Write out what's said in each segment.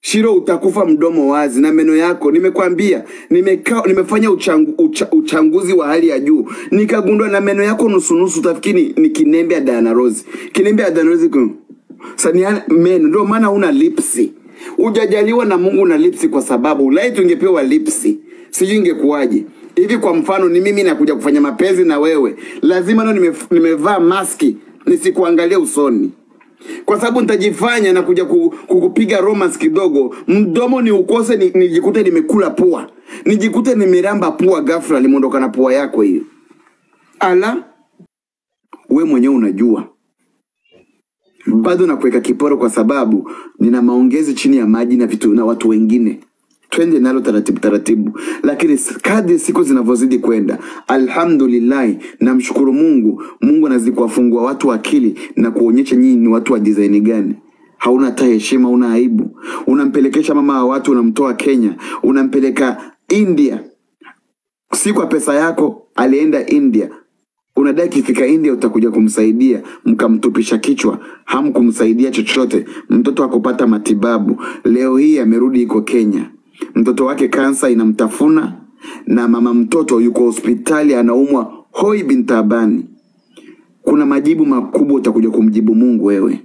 Shiro, utakufa mdomo wazi na meno yako. Nimekwambia, nimeka, nimefanya uchangu, ucha, uchanguzi wa hali ya juu nikagundua na meno yako nusunusu, utafikiri ni kinembe ya Diana Rose. Kinembe ya Diana Rose ku- sania meno, ndio maana una lipsi. Ujajaliwa na Mungu na lipsi kwa sababu ulai tungepewa lipsi, sijui ingekuwaje hivi. Kwa mfano, ni mimi nakuja kufanya mapenzi na wewe, lazima nao nime, nimevaa maski nisikuangalia usoni kwa sababu nitajifanya na kuja ku- kukupiga romance kidogo, mdomo ni ukose, ni- nijikute nimekula pua, nijikute nimeramba pua, ghafla limeondoka na pua yako hiyo. Ala, we mwenyewe unajua bado nakuweka kiporo kwa sababu nina maongezi chini ya maji na vitu na watu wengine twende nalo taratibu taratibu lakini s- kadri siku zinavyozidi kwenda alhamdulillahi namshukuru mungu mungu anazidi kuwafungua watu akili na kuonyesha nyinyi ni watu wa disaini gani hauna hata heshima una aibu unampelekesha mama wa watu unamtoa kenya unampeleka india si kwa pesa yako alienda india unadai kifika india utakuja kumsaidia mkamtupisha kichwa hamkumsaidia chochote mtoto akupata matibabu leo hii amerudi iko kenya mtoto wake kansa inamtafuna na mama mtoto yuko hospitali anaumwa hoi bintabani kuna majibu makubwa utakuja kumjibu mungu wewe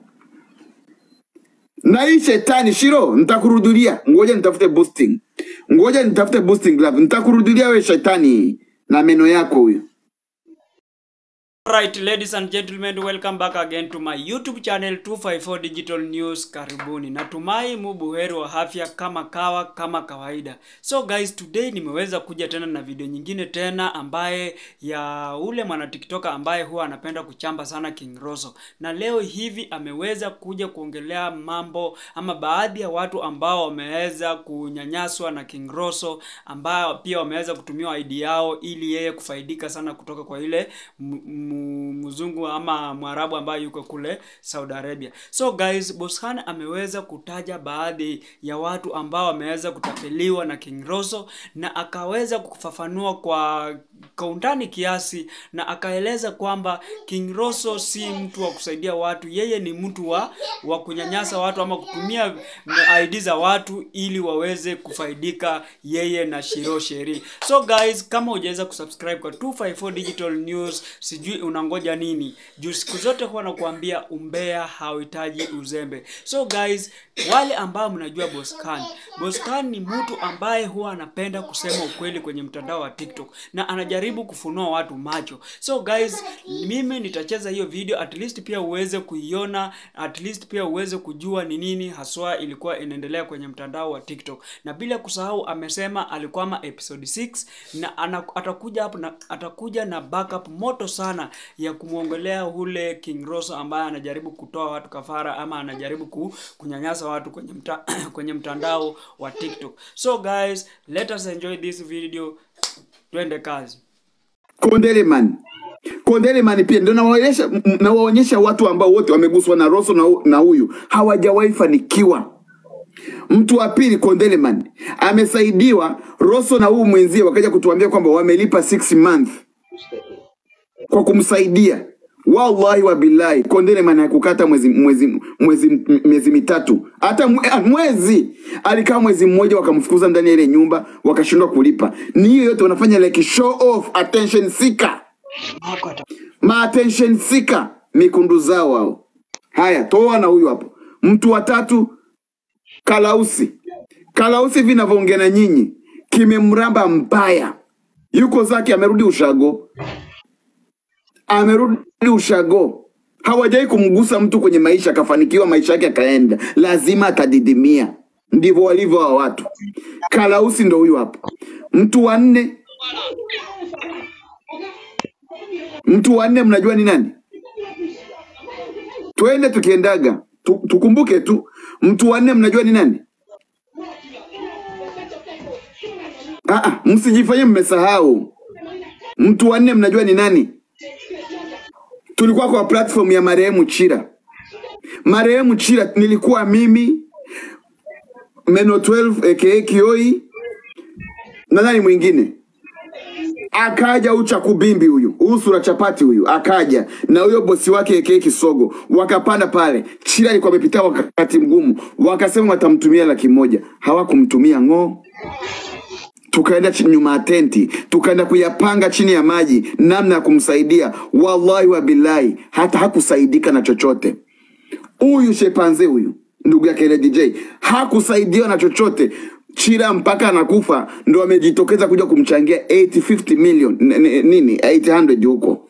na hii shetani shiro nitakurudulia ngoja nitafute boosting ngoja nitafute boosting glove nitakurudulia we shetani na meno yako huyo Alright, ladies and gentlemen, welcome back again to my YouTube channel 254 Digital News. Karibuni. Natumai mu buheri wa afya kama kawa kama kawaida. So guys, today nimeweza kuja tena na video nyingine tena ambaye ya ule mwana TikToker ambaye huwa anapenda kuchamba sana King Roso. Na leo hivi ameweza kuja kuongelea mambo ama baadhi ya watu ambao wameweza kunyanyaswa na King Roso ambao pia wameweza kutumiwa ID yao ili yeye kufaidika sana kutoka kwa ile m- m- mzungu ama mwarabu ambaye yuko kule Saudi Arabia. So guys, Boshan ameweza kutaja baadhi ya watu ambao wameweza kutapeliwa na King Roso na akaweza kufafanua kwa kwa undani kiasi na akaeleza kwamba King Roso si mtu wa kusaidia watu, yeye ni mtu wa wa kunyanyasa watu ama kutumia ID za watu ili waweze kufaidika yeye na Shiro Sheri. So guys, kama hujaweza kusubscribe kwa 254 Digital News, sijui unangoja nini? Juu siku zote huwa nakuambia umbea hauhitaji uzembe. So guys, wale ambao mnajua Boscan, Boscan ni mtu ambaye huwa anapenda kusema ukweli kwenye mtandao wa TikTok na anajaribu kufunua watu macho. So guys, mimi nitacheza hiyo video at least pia uweze kuiona, at least pia uweze kujua ni nini haswa ilikuwa inaendelea kwenye mtandao wa TikTok. Na bila kusahau amesema alikwama episode 6 na ana, atakuja hapo na atakuja na backup moto sana ya kumwongelea ule King Roso ambaye anajaribu kutoa watu kafara ama anajaribu ku, kunyanyasa watu kwenye mta, kwenye mtandao wa TikTok. So guys, let us enjoy this video. Twende kazi. Kondeleman. Kondeleman pia ndio nawaonyesha m- nawaonyesha watu ambao wote wameguswa na Rosso na, hu- na huyu hawajawahi fanikiwa. Mtu wa pili Kondeleman amesaidiwa Rosso na huyu mwenzie wakaja kutuambia kwamba wamelipa 6 month kwa kumsaidia. Wallahi wa billahi, Kondeleman hakukata mwezi mwezi mwezi m- miezi mitatu, hata mwe- ah, mwezi alikaa mwezi mmoja, wakamfukuza ndani ya ile nyumba, wakashindwa kulipa. Ni hiyo yote wanafanya like show off, attention seeker ma attention seeker mikundu zao hao. Haya, toa na huyu hapo. Mtu wa tatu Kalausi. Kalausi vinavyoongea na nyinyi kimemramba mbaya, yuko zake, amerudi ushago, amerudi ushago. Hawajai kumgusa mtu kwenye maisha akafanikiwa, maisha yake akaenda, lazima atadidimia. Ndivyo walivyo hawa watu. Kalausi ndo huyu hapo. Mtu wa nne, mtu wa nne mnajua ni nani? Twende tukiendaga tu, tukumbuke tu, mtu wa nne mnajua ni nani? Ah, ah, msijifanye mmesahau. Mtu wa nne mnajua ni nani? Tulikuwa kwa platform ya marehemu Chira. Marehemu Chira nilikuwa mimi Meno 12 aka Kioi na nani mwingine akaja huyu chakubimbi huyu huyu sura chapati huyu akaja na huyo bosi wake eke kisogo wakapanda pale chila alikuwa amepitia wakati mgumu wakasema watamtumia laki moja hawakumtumia ng'oo tukaenda chi- nyuma ya tenti tukaenda kuyapanga chini ya maji namna ya kumsaidia wallahi wa billahi hata hakusaidika na chochote huyu shepanze huyu ndugu yake ile dj hakusaidiwa na chochote chira mpaka anakufa ndo amejitokeza kuja kumchangia 850 million n- n- nini 800 huko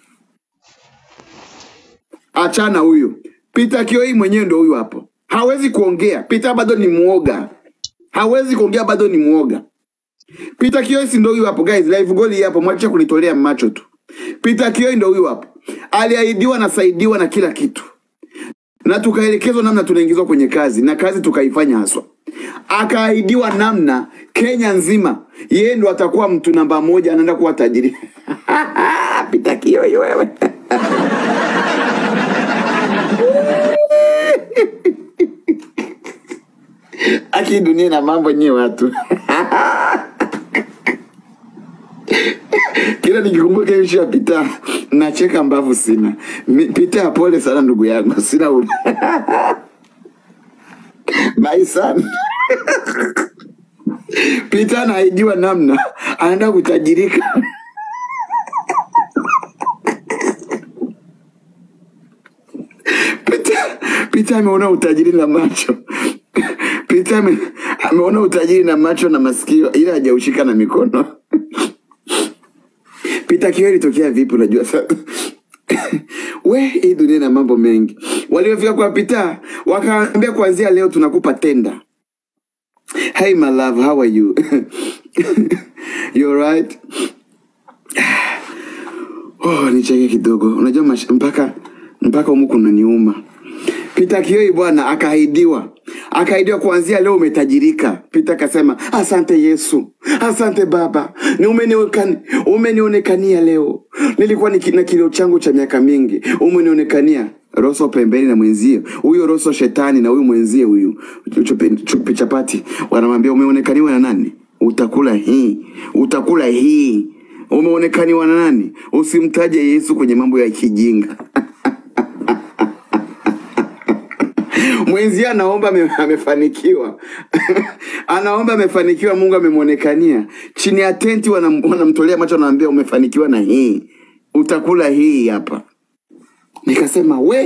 achana huyu Peter Kioi mwenyewe ndo huyu hapo hawezi kuongea Peter bado ni muoga hawezi kuongea bado ni muoga Peter Kioi si ndo huyu hapo guys, live goal hii hapo, mwache kunitolea macho tu. Peter Kioi ndo huyu hapo, aliahidiwa na saidiwa na kila kitu, na tukaelekezwa namna tunaingizwa kwenye kazi na kazi tukaifanya haswa. Akaahidiwa namna Kenya nzima yeye ndo atakuwa mtu namba moja, anaenda kuwa tajiri. Peter Kioi wewe aki dunia na mambo nyie watu kila nikikumbuka hiyo ya Pita nacheka mbavu sina. Mi- Pita, pole sana ndugu yangu, sina u... my son Pita anaijiwa namna anaenda kutajirika. Pita, Pita ameona utajiri na macho. Pita ame, ameona utajiri na macho na masikio, ila hajaushika na mikono. Peter Kioi ilitokea vipi? Unajua sasa we, hii dunia na mambo mengi. Waliofika kwa Peter wakaambia, kuanzia leo tunakupa tenda. Hey my love, how are you? you alright? Oh, nicheke kidogo. Unajua mash, mpaka mpaka humu kunaniuma. Peter Kioi bwana akaahidiwa, akaahidiwa kuanzia leo umetajirika. Peter akasema asante Yesu, asante Baba, ni umenionekani- umenionekania leo. Nilikuwa niki- na kilio changu cha miaka mingi, umenionekania. Roso pembeni na mwenzie huyo, Roso shetani na huyu mwenzie huyu chupi, chupi chapati, wanamwambia umeonekaniwa na nani? Utakula hii, utakula hii. Umeonekaniwa na nani? Usimtaje Yesu kwenye mambo ya kijinga. mwenzie anaomba ame- amefanikiwa anaomba amefanikiwa mungu amemwonekania chini ya tenti wanam- wanamtolea macho wanamwambia umefanikiwa na hii utakula hii hapa nikasema we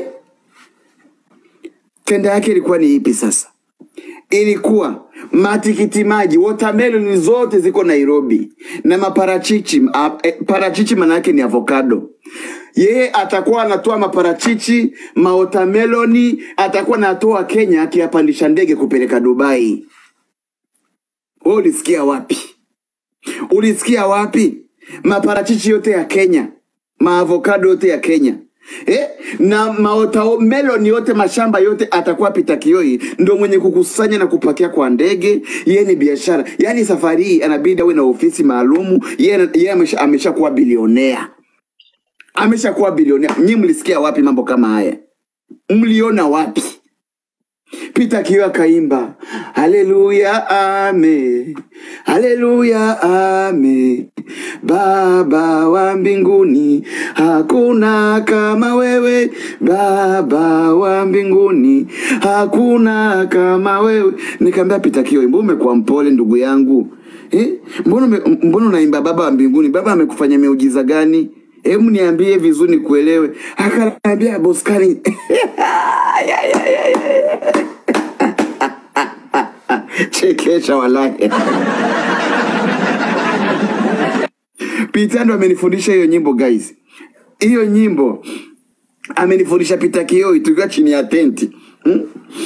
tenda yake ilikuwa ni ipi sasa ilikuwa matikiti maji watermelon zote ziko nairobi na maparachichi a, e, parachichi maana yake ni avocado yeye atakuwa anatoa maparachichi maotameloni atakuwa anatoa kenya akiyapandisha ndege kupeleka dubai we ulisikia wapi ulisikia wapi maparachichi yote ya kenya maavokado yote ya kenya Eh, na maotameloni yote mashamba yote atakuwa Peter Kioi ndo mwenye kukusanya na kupakia kwa ndege. Yeye ni biashara, yaani safari hii anabidi awe na ofisi maalumu. Yeye yeye amesha ameshakuwa bilionea, ameshakuwa bilionea. Nyinyi mlisikia wapi mambo kama haya? Mliona wapi? Peter Kioi akaimba haleluya ame haleluya ame Baba wa mbinguni hakuna kama wewe Baba wa mbinguni hakuna kama wewe. Nikamwambia Peter Kioi, mbona umekuwa mpole ndugu yangu eh? Mbona ume- mbona unaimba Baba wa mbinguni? Baba amekufanya miujiza gani? Hebu niambie vizuri nikuelewe. Akaniambia Boskani chekesha walahi. Peter ndo amenifundisha hiyo nyimbo guys. Hiyo nyimbo amenifundisha Peter Kioi tukiwa chini ya tenti hmm?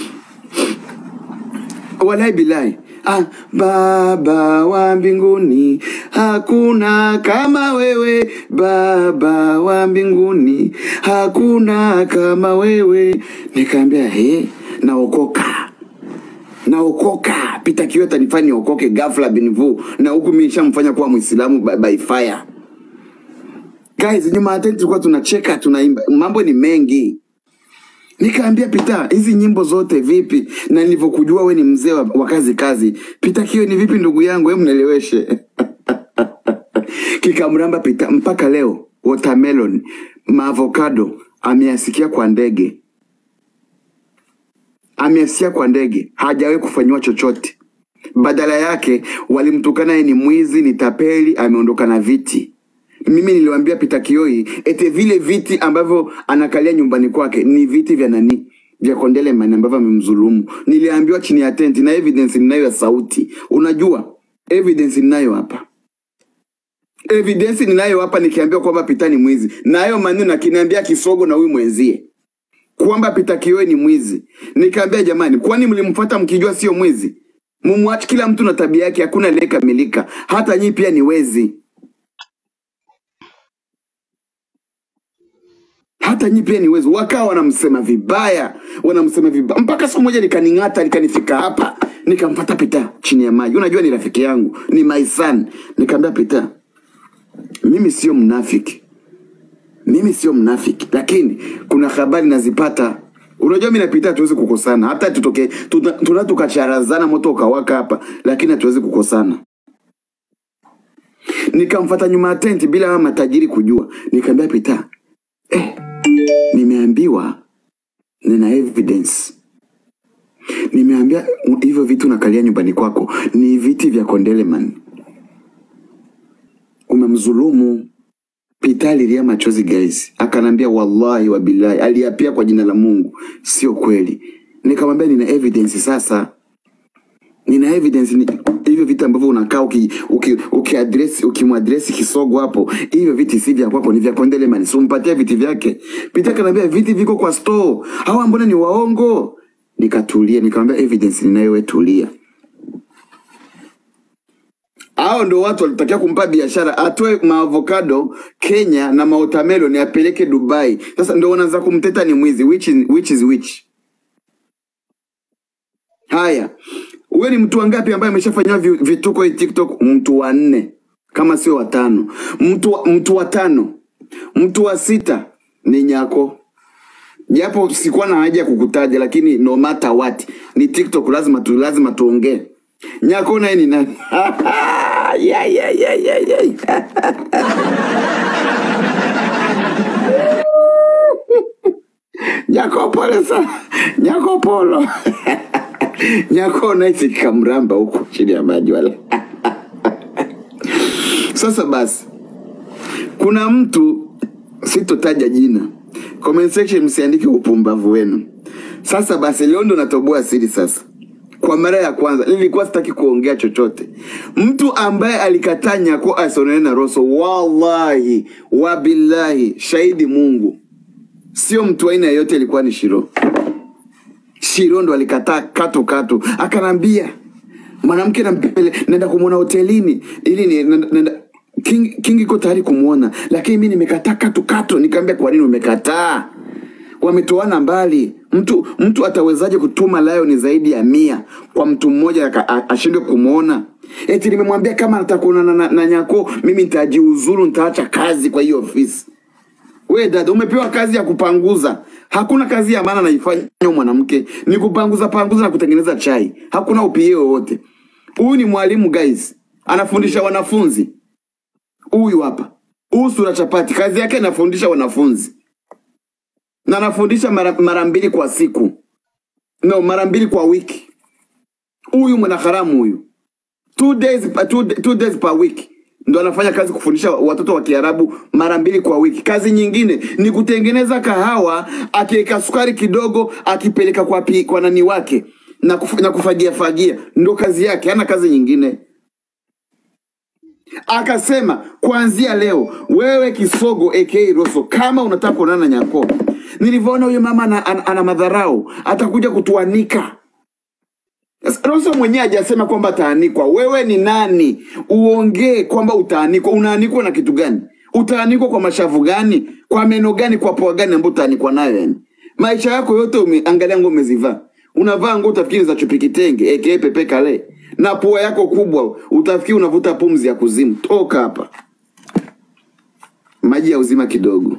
Wallahi bilahi. Ah, Baba wa mbinguni hakuna kama wewe, Baba wa mbinguni hakuna kama wewe. Nikaambia he, naokoka naokoka. Peter Kioi atanifanya niokoke ghafla binvu, na huku mimi nishamfanya kuwa Muislamu by, by fire. Guys, nyuma ya tent tulikuwa tunacheka tunaimba, mambo ni mengi. Nikaambia Pita, hizi nyimbo zote vipi? Na nilivyokujua we ni mzee wa, wa kazi kazi. Pita Kioi ni vipi ndugu yangu, hebu nieleweshe. kikamramba pita mpaka leo watermelon maavocado ameasikia kwa ndege ameasikia kwa ndege hajawahi kufanyiwa chochote badala yake walimtukana yeye ni mwizi ni tapeli ameondoka na viti mimi niliwambia Peter Kioi ete vile viti ambavyo anakalia nyumbani kwake ni viti vya nani vya Kondeleman ambavyo amemdhulumu. Niliambiwa chini ya tenti na evidence ninayo ya sauti. Unajua evidence ninayo hapa, evidence ninayo hapa, nikiambiwa kwamba Peter ni mwizi, na hayo maneno akiniambia Kisogo na huyu mwenzie kwamba Peter Kioi ni mwizi. Nikaambia jamani, kwani mlimfuata mkijua sio mwizi? Mumwache, kila mtu na tabia yake, hakuna aliyekamilika. Hata nyinyi pia ni wezi. hata nyi pia ni wezi. Wakawa wanamsema vibaya, wanamsema vibaya mpaka siku moja likaning'ata, likanifika hapa, nikampata Pita chini ya maji. Unajua ni rafiki yangu, ni my son. Nikamwambia Pita, mimi sio mnafiki, mimi sio mnafiki, lakini kuna habari nazipata. Unajua mimi na Pita hatuwezi kukosana, hata tutoke tuna tuna tukacharazana, moto ukawaka hapa, lakini hatuwezi kukosana. Nikamfuata nyuma ya tenti bila hawa matajiri kujua, nikamwambia Pita, eh, nimeambiwa nina evidence nimeambia hivyo vitu nakalia nyumbani kwako ni viti vya Kondeleman. Umemdhulumu. Pita alilia machozi guys, akanambia wallahi wa billahi, aliapia kwa jina la Mungu, sio kweli. Nikamwambia nina evidence sasa, nina evidence ni hivyo vitu ambavyo unakaa uki, uki, ukiadresi ukimwadresi Kisogo hapo, hivyo viti si vya kwako, ni vya Kondeleman. Si umpatie viti vyake. Pita kanambia viti viko kwa store, hawa mbona ni waongo? Nikatulia, nikamwambia evidence ninayo, wewe tulia. Hao ndo watu walitakiwa kumpa biashara, atoe maavocado Kenya na maotamelon apeleke Dubai. Sasa ndo wanaanza kumteta ni mwizi, which is, which is which? Haya, wewe ni mtu wangapi ambaye ameshafanyiwa vi- vituko hii TikTok? Mtu wa nne kama sio watano. Mtu wa, mtu wa tano, mtu wa sita ni Nyako, japo sikuwa na haja ya kukutaja, lakini no matter what ni TikTok, lazima tu lazima tuongee. Nyako naye ni nani? yeah, yeah, yeah, yeah, yeah. Nyako pole sana, Nyako polo Nyako naisi kamramba huko chini ya maji wala. Sasa basi, kuna mtu sitotaja jina, comment section msiandike upumbavu wenu. Sasa basi, leo ndo natoboa siri sasa. Kwa mara ya kwanza nilikuwa sitaki kuongea chochote. Mtu ambaye alikataa Nyako asonane na Rosso, wallahi wabillahi, shahidi Mungu, sio mtu aina yeyote, ilikuwa ni Shiro. Shiro ndo alikataa kato kato, akanambia mwanamke nampele, naenda kumwona hotelini ili ni, nenda, nenda, King, King iko tayari kumwona, lakini mi nimekataa kato kato. Nikamwambia kwa nini umekataa? Wametoana mbali. Mtu mtu atawezaje kutuma lion zaidi ya mia kwa mtu mmoja aka- a- ashindwe kumwona? Eti nimemwambia kama nataka kuonana na, na Nyako mimi nitajiuzuru, nitaacha kazi kwa hiyo ofisi. We dada, umepewa kazi ya kupanguza. Hakuna kazi ya maana naifanya mwanamke, ni kupanguza panguza na kutengeneza chai. Hakuna upie wowote. Huyu ni mwalimu guys, anafundisha wanafunzi. Huyu hapa, huyu sura chapati, kazi yake anafundisha wanafunzi na anafundisha mara, mara mbili kwa siku, no, mara mbili kwa wiki. Huyu mwanaharamu huyu two days, pa- two, two days per week ndo anafanya kazi kufundisha watoto wa Kiarabu mara mbili kwa wiki. Kazi nyingine ni kutengeneza kahawa, akiweka sukari kidogo, akipeleka kwa, pi, kwa nani wake na, kuf, na kufagia fagia, ndo kazi yake, hana kazi nyingine. Akasema kuanzia leo wewe Kisogo aka Rosso, kama unataka kuonana na Nyako, nilivyoona huyo mama ana, ana, ana madharau, atakuja kutuanika Sasa, Rosso mwenyewe hajasema kwamba ataanikwa. Wewe ni nani uongee kwamba utaanikwa? Unaanikwa na kitu gani? Utaanikwa kwa mashavu gani? Kwa meno gani? Kwa poa gani ambayo utaanikwa nayo? Yani maisha yako yote ume, angalia nguo umezivaa, unavaa nguo utafikiri za chupi kitenge aka pepe kale, na pua yako kubwa utafikiri unavuta pumzi ya kuzimu. Toka hapa, maji ya uzima kidogo.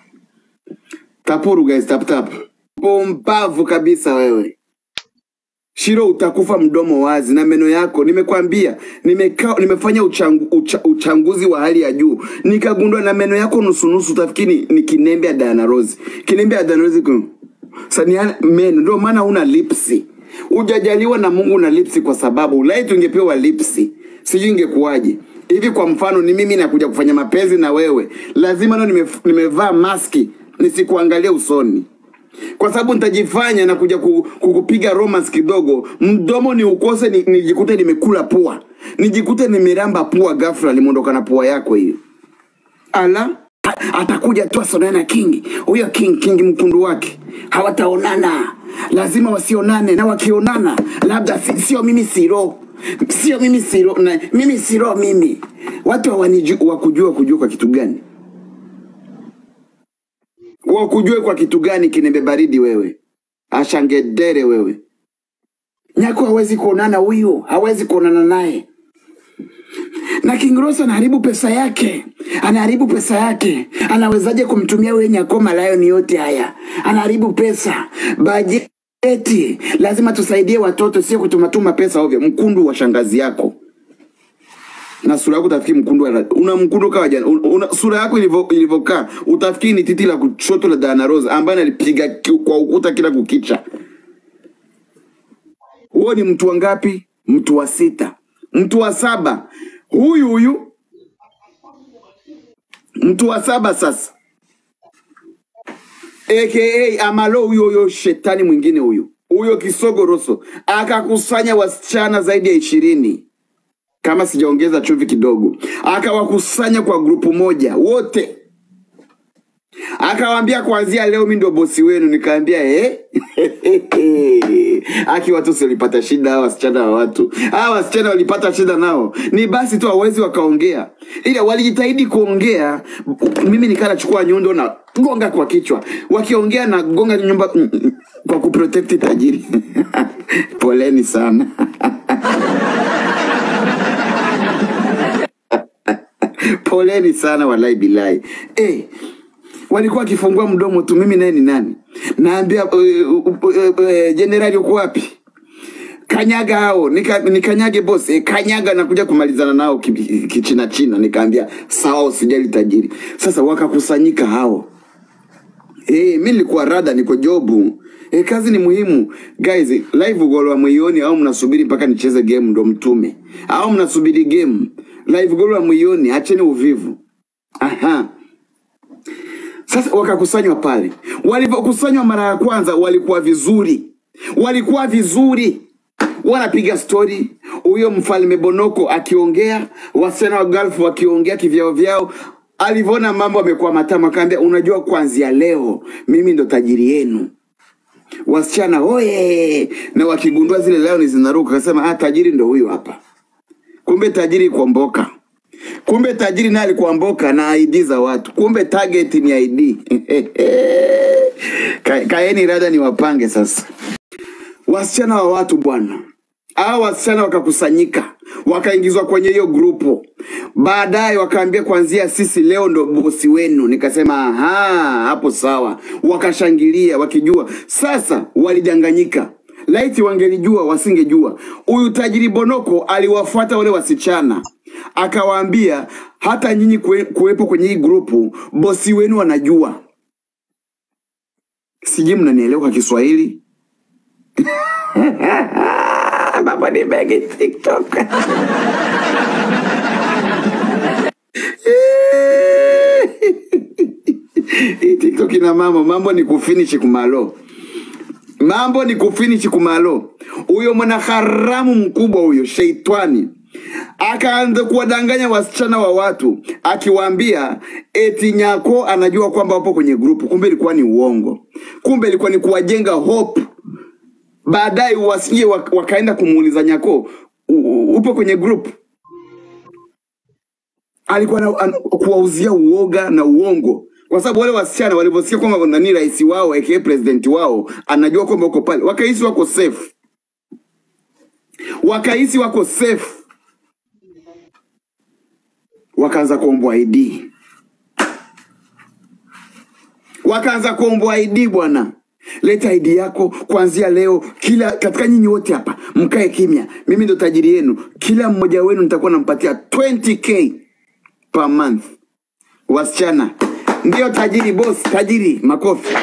Tapuru guys, tap tap. Pumbavu kabisa wewe. Shiro, utakufa mdomo wazi na meno yako. Nimekwambia, nimeka, nimefanya uchangu, ucha, uchanguzi wa hali ya juu, nikagundua na meno yako nusunusu, utafikiri ni kinembe ya Diana Rose. Kinembe ya Diana Rose ku- sani ya meno, ndio maana huna lipsi. Hujajaliwa na Mungu na lipsi, kwa sababu laiti ungepewa lipsi, sijui ingekuwaje hivi. Kwa mfano, ni mimi nakuja kufanya mapenzi na wewe, lazima nao nime, nimevaa maski nisikuangalie usoni kwa sababu nitajifanya na kuja ku- kukupiga romance kidogo, mdomo ni ukose, ni- nijikute nimekula pua, nijikute nimeramba pua, ghafla limeondoka na pua yako hiyo. Ala, a- atakuja tu asonane na King huyo King King mkundu wake, hawataonana, lazima wasionane, na wakionana labda si- sio mimi siro sio mimi siro na mimi siro mimi, watu hawanijui wakujua kujua kwa kitu gani wakujue kwa kitu gani kinembe baridi wewe ashangedere wewe nyako hawezi kuonana huyu hawezi kuonana naye na King Rose anaharibu pesa yake, anaharibu pesa yake. Anawezaje kumtumia wewe Nyako malayoni yote haya? Anaharibu pesa, bajeti. Lazima tusaidie watoto, sio kutumatuma pesa ovyo. Mkundu wa shangazi yako na sura yako utafikiri mkundu wa- una mkundu kawa jana una, una, sura yako ilivyo- ilivyokaa utafikiri ni titi la kushoto la Diana Rose ambaye analipiga ki- kwa ukuta kila kukicha. Huo ni mtu wa ngapi? Mtu wa sita, mtu wa saba, huyu huyu mtu wa saba sasa, aka Amalo, huyo huyo shetani mwingine huyu huyo kisogo Roso akakusanya wasichana zaidi ya ishirini kama sijaongeza chumvi kidogo, akawakusanya kwa grupu moja wote, akawaambia kuanzia leo mi ndio bosi wenu. Nikaambia eh? Aki watu si walipata shida, hawa wasichana wa watu hawa wasichana walipata shida nao, ni basi tu hawezi wakaongea, ila walijitahidi kuongea. Mimi nikaa nachukua nyundo na gonga kwa kichwa, wakiongea na gonga nyumba mm, mm, kwa kuprotect tajiri. Poleni sana. Poleni sana walai bilai. Eh, walikuwa wakifungua mdomo tu, mimi naye ni nani? Naambia uh, uh, uh, uh, jenerali uko wapi? Kanyaga hao, nika, nikanyage boss, eh, kanyaga na kuja kumalizana nao ki- ki- kichina china. Nikaambia sawa, usijali tajiri. Sasa wakakusanyika hao Eh, mi nilikuwa rada, niko jobu. Eh, kazi ni muhimu guys. Live goal wa mwioni au mnasubiri mpaka nicheze game ndo mtume, au mnasubiri game? Live goal wa mwioni, acheni uvivu. Aha. Sasa wakakusanywa pale. Walivyokusanywa mara ya kwanza walikuwa vizuri, walikuwa vizuri, wanapiga stori, huyo mfalme Bonoko akiongea, wasichana wa Gulf wakiongea kivyao vyao. Alivyoona mambo amekuwa matamu, akaambia unajua, kuanzia leo mimi ndo tajiri yenu. Wasichana oye, na wakigundua zile lioni zinaruka, akasema ah, tajiri ndo huyu hapa. Kumbe tajiri kuomboka. Kumbe tajiri naye alikuwa mboka na ID za watu. Kumbe target ni ID. Ka, kaeni rada ni wapange sasa. Wasichana wa watu bwana. Hao wasichana wakakusanyika, wakaingizwa kwenye hiyo grupu. Baadaye wakaambia kuanzia sisi leo ndo bosi wenu. Nikasema aha, hapo sawa. Wakashangilia wakijua. Sasa walidanganyika. Laiti wangelijua wasingejua. Huyu tajiri Bonoko aliwafuata wale wasichana akawaambia, hata nyinyi kue- kuwepo kwenye hii grupu, bosi wenu anajua. Sijui mnanielewa kwa Kiswahili? Mambo ni mengi TikTok. Hii TikTok ina mambo, mambo ni kufinish kumalo. Mambo ni kufinish kumalo. Huyo mwanaharamu mkubwa huyo sheitani akaanza kuwadanganya wasichana wa watu akiwaambia eti Nyako anajua kwamba wapo kwenye grupu, kumbe ilikuwa ni uongo. Kumbe ilikuwa ni kuwajenga hope baadaye wasije wak- wakaenda kumuuliza Nyako, "U- u- upo kwenye group? Alikuwa na, an, kuwauzia uoga na uongo, kwa sababu wale wasichana walivyosikia kwamba nani rais wao aka president wao anajua kwamba uko pale, wakahisi wako safe, wakahisi wako safe, wakaanza kuombwa ID, wakaanza kuombwa ID bwana. leta ID yako kuanzia leo. Kila katika nyinyi wote hapa mkae kimya, mimi ndo tajiri yenu. Kila mmoja wenu nitakuwa nampatia 20k per month. Wasichana ndio tajiri, boss tajiri, makofi.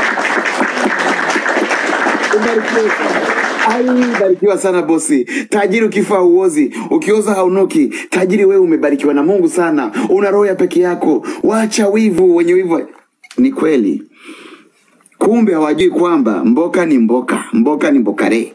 Ubarikiwe sana. Ai, barikiwa sana bosi. Tajiri ukifa hauozi, ukioza haunuki. Tajiri wewe umebarikiwa na Mungu sana, una roho ya peke yako. Wacha wivu, wenye wivu. Ni kweli, kumbe hawajui kwamba mboka ni mboka, mboka ni mbokare.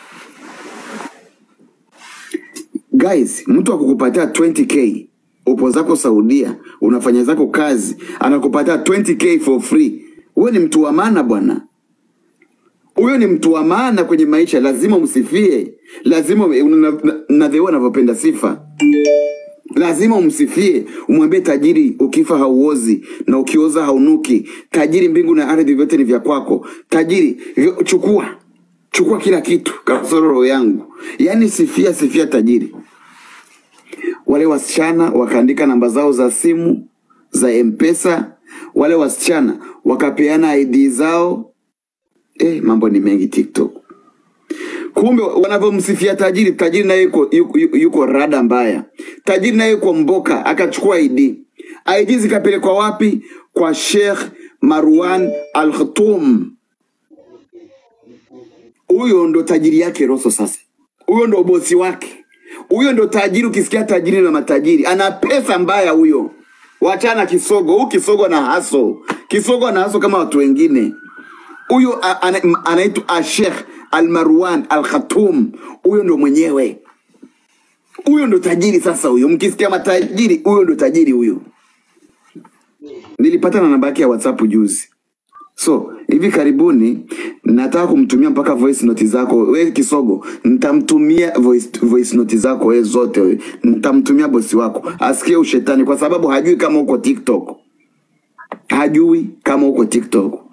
Guys, mtu akukupatia 20k upo zako Saudia, unafanya zako kazi, anakupatia 20k for free. Wewe ni mtu wa maana bwana huyo ni mtu wa maana kwenye maisha, lazima umsifie, lazima nadheua anavyopenda sifa, lazima umsifie, umwambie tajiri, ukifa hauozi na ukioza haunuki. Tajiri, mbingu na ardhi vyote ni vya kwako. Tajiri, vyo- chukua chukua kila kitu, kasoro roho yangu. Yaani sifia, sifia tajiri. Wale wasichana wakaandika namba zao za simu za Mpesa, wale wasichana wakapeana ID zao Eh, mambo ni mengi TikTok. Kumbe wanavyomsifia tajiri, tajiri naye yuko, yuko, yuko, yuko rada mbaya. Tajiri naye yuko mboka, akachukua ID. ID zikapelekwa wapi? Kwa Sheikh Marwan Al Khartoum. Huyo ndo tajiri yake Roso. Sasa huyo ndo bosi wake, huyo ndo tajiri. Ukisikia tajiri na matajiri, ana pesa mbaya huyo. Wachana kisogo, huu kisogo na haso, kisogo ana haso kama watu wengine huyo a- ana- anaitwa Ashekh Almarwan Al Khartoum, huyo ndo mwenyewe, huyo ndo tajiri. Sasa huyo, mkisikia matajiri, huyo ndo tajiri huyo. Nilipata na namba yake ya WhatsApp juzi, so hivi karibuni nataka kumtumia mpaka voice note zako. We Kisogo, nitamtumia voice, voice note zako we zote, we nitamtumia bosi wako asikie ushetani, kwa sababu hajui kama uko TikTok, hajui kama uko TikTok.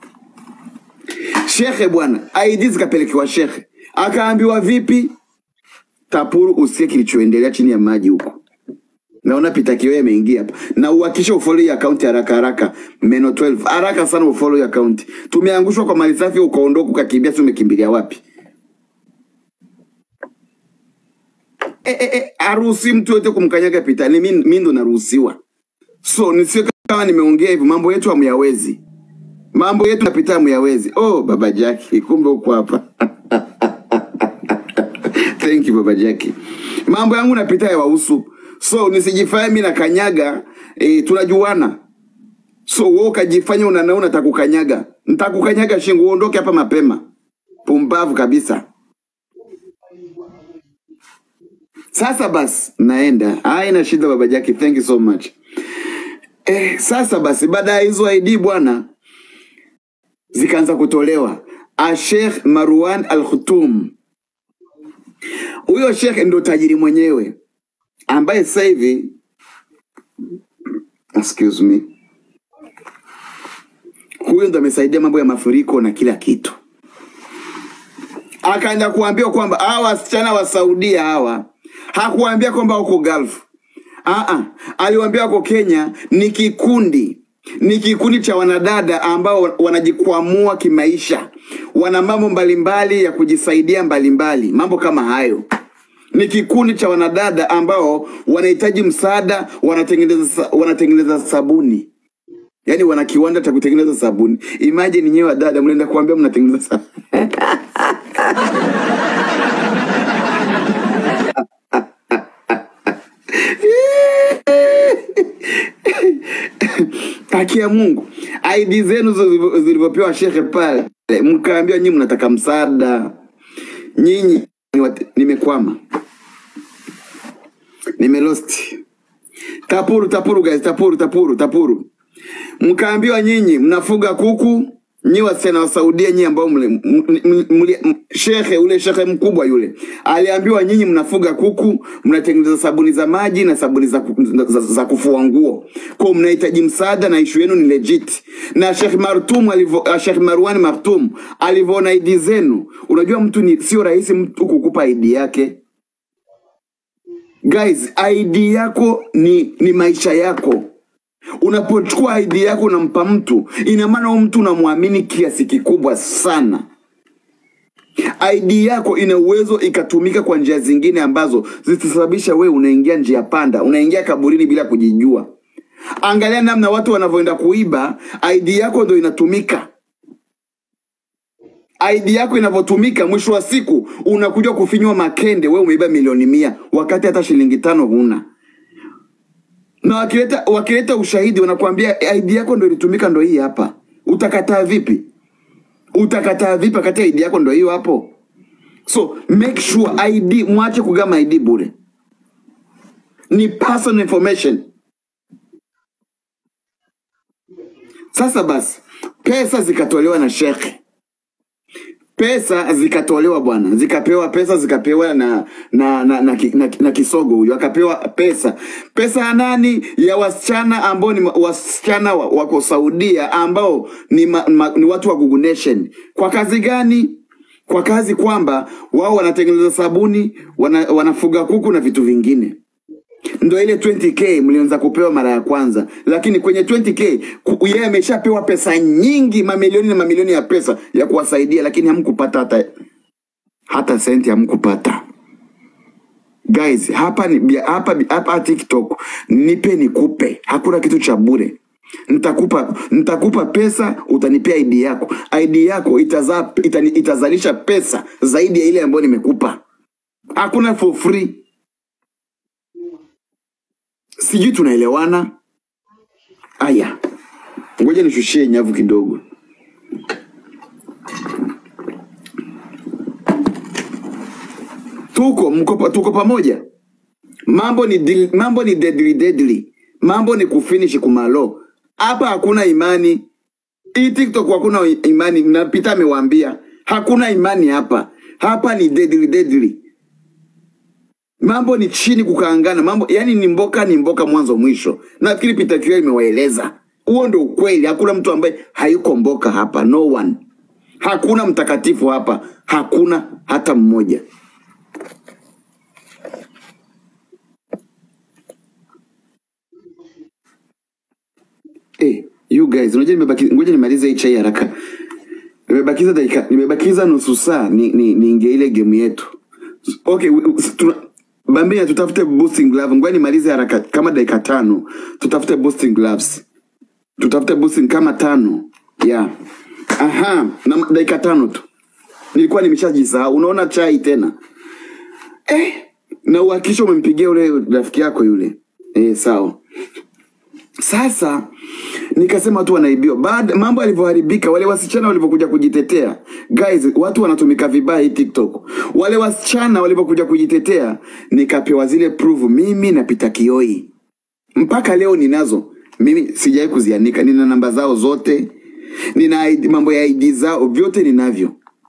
Shekhe bwana, ID zikapelekewa shekhe, akaambiwa vipi? Tapuru, usikie kilichoendelea chini ya maji huko. Naona Peter Kiwe ameingia hapa, na uhakisha ufollow hii account haraka haraka, Meno 12 haraka sana ufollow hii account. Tumeangushwa kwa mali safi, ukaondoka ukakimbia, si umekimbilia wapi? Eh, eh, eh, haruhusi mtu yote kumkanyaga Peter, ni mimi mimi ndo naruhusiwa. So nisiwe kama nimeongea hivyo, mambo yetu hamyawezi mambo yetu napita muyawezi. Oh, baba Jackie, kumbe uko hapa. Thank you baba Jackie. Mambo yangu napita ya wahusu, so nisijifanye mimi nakanyaga. E, tunajuana, so wewe ukajifanya unanaona nitakukanyaga, nitakukanyaga shingo, uondoke hapa mapema. Pumbavu kabisa. Sasa basi naenda, haina shida baba Jackie, thank you so much. Eh, sasa basi baada ya hizo ID bwana zikaanza kutolewa. Ashekh Marwan Al Khartoum, huyo shekhe ndo tajiri mwenyewe ambaye sasa hivi excuse me, huyo ndo amesaidia mambo ya mafuriko na kila kitu. Akaenda kuambia kwamba hawa wasichana wa Saudia hawa, hakuambia kwamba wako Gulf. Aa, aliwaambia wako Kenya ni kikundi ni kikundi cha wanadada ambao wanajikwamua kimaisha, wana mambo mbalimbali ya kujisaidia mbalimbali, mambo kama hayo. Ni kikundi cha wanadada ambao wanahitaji msaada, wanatengeneza sa- wanatengeneza sabuni, yaani wana kiwanda cha kutengeneza sabuni. Imagine nyewe wadada mnaenda kuambia mnatengeneza sabuni. haki ya Mungu, ID zenu zilivyo- zilivyopewa shekhe pale, mkaambiwa nyinyi mnataka msaada, nyinyi ni wat- nimekwama, nimelost. Tapuru, tapuru guys, tapuru, tapuru, tapuru. Mkaambiwa nyinyi mnafuga kuku, nyi wasichana wa Saudia, nyi ambao mle, m- m- mli- m- shekhe ule shekhe mkubwa yule aliambiwa nyinyi mnafuga kuku, mnatengeneza sabuni za maji na sabuni za, ku- za, za kufua nguo, kwa hiyo mnahitaji msaada na ishu yenu ni legit. Na Sheikh Martum alivyo, uh, Sheikh Marwan Martum alivyoona ID zenu, unajua mtu ni sio rahisi mtu kukupa ID yake guys, ID yako ni, ni maisha yako Unapochukua ID yako unampa mtu, ina maana huyo mtu unamwamini kiasi kikubwa sana. ID yako ina uwezo ikatumika kwa njia zingine ambazo zitasababisha wewe unaingia njia panda, unaingia kaburini bila kujijua. Angalia namna watu wanavyoenda kuiba, ID yako ndo inatumika. ID yako inavyotumika, mwisho wa siku unakuja kufinywa makende, wewe umeiba milioni mia wakati hata shilingi tano huna. Na wakileta wakileta ushahidi wanakuambia ID yako ndo ilitumika, ndo hii hapa. Utakataa vipi? Utakataa vipi wakati ID yako ndo hiyo hapo? So make sure ID, mwache kugama ID bure, ni personal information. Sasa basi, pesa zikatolewa na shekhe, pesa zikatolewa bwana, zikapewa pesa, zikapewa na na na, na, ki- na, na kisogo huyo akapewa pesa. Pesa ya nani? Ya wasichana ambao ni ma- wasichana wa- wako Saudia ambao ni, ma, ma, ni watu wa Google Nation. Kwa kazi gani? Kwa kazi kwamba wao wanatengeneza sabuni, wana, wanafuga kuku na vitu vingine ndo ile 20k mlianza kupewa mara ya kwanza, lakini kwenye 20k ku- yeye ameshapewa pesa nyingi, mamilioni na mamilioni ya pesa ya kuwasaidia, lakini hamkupata hata hata senti, hamkupata guys. Hapa ni bia- hapa hapa TikTok, nipe nikupe, hakuna kitu cha bure. Nitakupa nitakupa pesa, utanipea ID yako. ID yako itazaa itani, itazalisha pesa zaidi ya ile ambayo nimekupa. Hakuna for free. Sijui tunaelewana? Aya, ngoja nishushie nyavu kidogo. Tuko mko, tuko pamoja. Mambo ni dil, mambo ni deadly deadly, mambo ni kufinish kumalo. Hapa hakuna imani. Hii TikTok hakuna imani, napita amewaambia hakuna imani hapa. Hapa ni deadly deadly. Mambo ni chini kukaangana, mambo yani ni mboka ni mboka mwanzo mwisho. Nafikiri Peter Kioi imewaeleza huo ndio ukweli. Hakuna mtu ambaye hayuko mboka hapa, no one. Hakuna mtakatifu hapa, hakuna hata mmoja. Eh, you guys, unajua nimebaki, ngoja nimalize hii chai haraka. Nimebakiza dakika, nimebakiza nusu saa ni, ni, niingie ile game yetu. Okay, we- we- tuna, Bambia tutafute boosting glove. Ngoja nimalize haraka kama dakika tano. Tutafute boosting gloves. Tutafute boosting kama tano. Yeah. Aha, na dakika tano tu. Nilikuwa nimeshajisahau. Unaona chai tena. Eh, na uhakikisha umempigia ule rafiki yako yule. Eh, sawa. Sasa nikasema watu wanaibiwa. Baada mambo yalivyoharibika, wale wasichana walivyokuja kujitetea, guys, watu wanatumika vibaya hii TikTok. Wale wasichana walivyokuja kujitetea, nikapewa zile proof mimi na Peter Kioi. Mpaka leo ninazo. Mimi sijawahi kuzianika, nina namba zao zote, nina ID, mambo ya ID zao vyote ninavyo.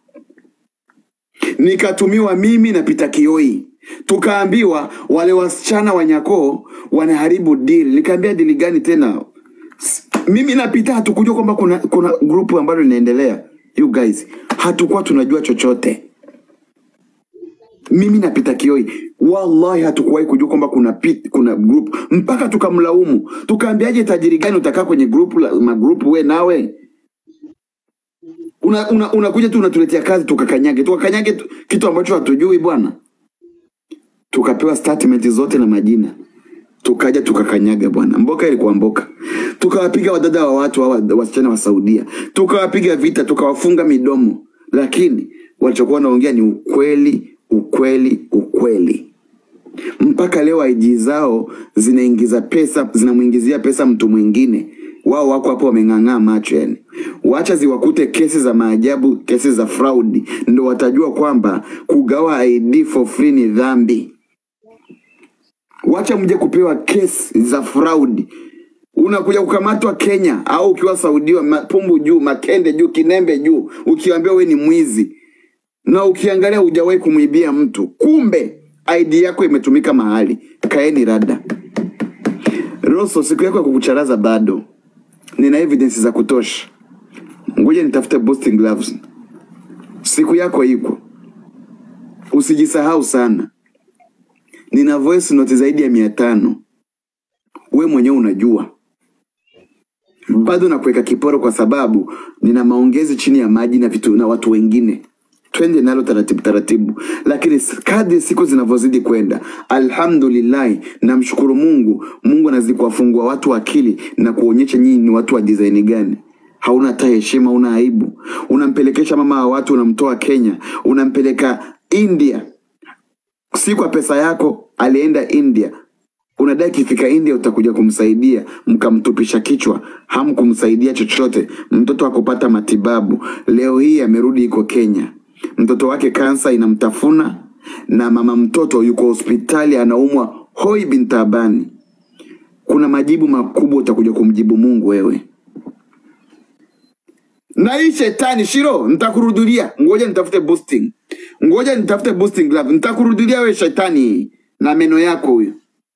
Nikatumiwa mimi na Peter Kioi, tukaambiwa wale wasichana wa Nyakoo wanaharibu deal. Nikaambia deal gani tena? S- Mimi na Peter hatukujua kwamba kuna kuna grupu ambalo linaendelea. You guys, hatukuwa tunajua chochote. Mimi na Peter Kioi wallahi hatukuwahi kujua kwamba kuna pit, kuna group mpaka tukamlaumu, tukaambiaje tajiri gani utakaa kwenye group la magrupu we nawe unakuja una, unakuja tu unatuletea kazi tukakanyage tukakanyage tu, kitu ambacho hatujui bwana. Tukapewa statement zote na majina, tukaja tukakanyaga bwana. Mboka ilikuwa mboka, tukawapiga wadada wa watu hawa wasichana wa Saudia, tukawapiga vita, tukawafunga midomo, lakini walichokuwa wanaongea ni ukweli, ukweli, ukweli mpaka leo IG zao zinaingiza pesa, zinamuingizia pesa mtu mwingine. Wao wako hapo wameng'ang'aa macho yani. Wacha ziwakute kesi za maajabu, kesi za fraud, ndo watajua kwamba kugawa ID for free ni dhambi. Wacha mje kupewa kesi za fraud. Unakuja kukamatwa Kenya au ukiwa Saudia, mapumbu juu, makende juu, kinembe juu, ukiambiwa we ni mwizi na ukiangalia hujawahi kumwibia mtu, kumbe ID yako imetumika mahali. Kaeni rada. Rosso, siku yako ya kukucharaza bado, nina evidence za kutosha. Ngoja nitafute boosting gloves. Siku yako iko, usijisahau sana. Nina voice note zaidi ya mia tano, we mwenyewe unajua. bado nakuweka kiporo kwa sababu nina maongezi chini ya maji na vitu na watu wengine twende nalo taratibu taratibu lakini kadri siku zinavyozidi kwenda alhamdulillahi namshukuru mungu mungu anazidi kuwafungua watu akili na kuonyesha nyinyi ni watu wa disaini gani hauna hata heshima una aibu unampelekesha mama wa watu unamtoa kenya unampeleka india si kwa pesa yako alienda india unadai kifika india utakuja kumsaidia mkamtupisha kichwa hamkumsaidia chochote mtoto akupata matibabu leo hii amerudi iko kenya mtoto wake kansa inamtafuna na mama mtoto yuko hospitali anaumwa hoi bintabani kuna majibu makubwa utakuja kumjibu mungu wewe na hii shetani shiro nitakurudulia ngoja nitafute boosting ngoja nitafute boosting glove nitakurudulia we shetani na meno yako huyo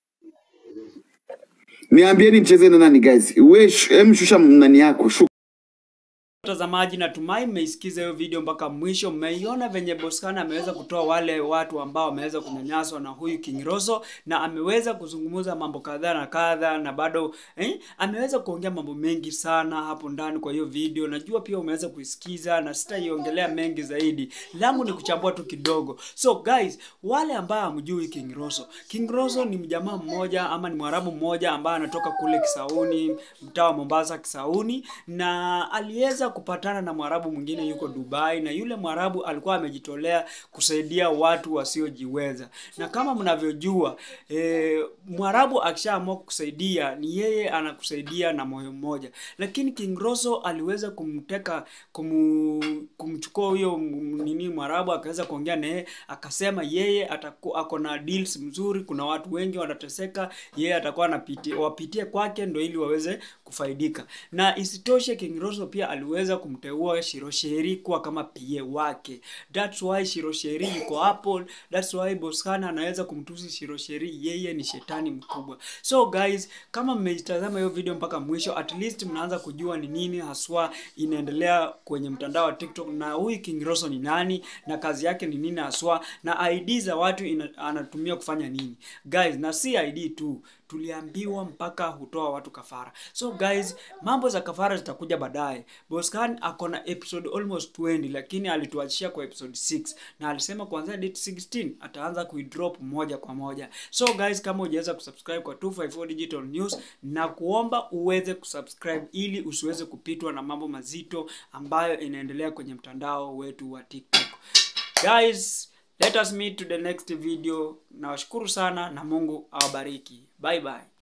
niambieni mcheze na nani guys we sh- em shusha nani yako shu Watazamaji, natumai mmeisikiza hiyo video mpaka mwisho. Mmeiona venye Boskana ameweza kutoa wale watu ambao wameweza kunyanyaswa na huyu King Roso, na ameweza kuzungumza mambo kadhaa na kadha, na bado eh, ameweza kuongea mambo mengi sana hapo ndani kwa hiyo video. Najua pia umeweza kuisikiza na sitaiongelea mengi zaidi, langu ni kuchambua tu kidogo. So guys, wale ambao hamjui King Roso, King Roso ni mjamaa mmoja ama ni mwarabu mmoja ambaye anatoka kule Kisauni, mtaa wa Mombasa Kisauni, na aliweza kupatana na mwarabu mwingine yuko Dubai, na yule mwarabu alikuwa amejitolea kusaidia watu wasiojiweza. Na kama mnavyojua e, mwarabu akishaamua kusaidia ni yeye anakusaidia na moyo mmoja, lakini King Roso aliweza kumteka kumu, kumchukua huyo m- nini mwarabu akaweza kuongea naye akasema yeye ataku, ako na deals mzuri, kuna watu wengi wanateseka, yeye atakuwa anapitia wapitie kwake ndo ili waweze kufaidika. Na isitoshe King Roso pia aliweza kumteua Shirosheri kuwa kama PA wake. That's why Shirosheri yuko hapo. That's why Boskana anaweza kumtusi Shirosheri, yeye ni shetani mkubwa. So guys, kama mmeitazama hiyo video mpaka mwisho, at least mnaanza kujua ni nini haswa inaendelea kwenye mtandao wa TikTok na huyu King Roso ni nani na kazi yake ni nini haswa na ID za watu ina, anatumia kufanya nini. Guys, na si ID tu tuliambiwa mpaka hutoa watu kafara. So guys, mambo za kafara zitakuja baadaye. Boscan ako na episode almost 20 lakini alituachia kwa episode 6 na alisema kuanzia date 16 ataanza kuidrop moja kwa moja. So guys, kama hujaweza kusubscribe kwa 254 Digital News na kuomba uweze kusubscribe ili usiweze kupitwa na mambo mazito ambayo inaendelea kwenye mtandao wetu wa TikTok. Guys, let us meet to the next video. Nawashukuru sana na Mungu awabariki. Bye bye.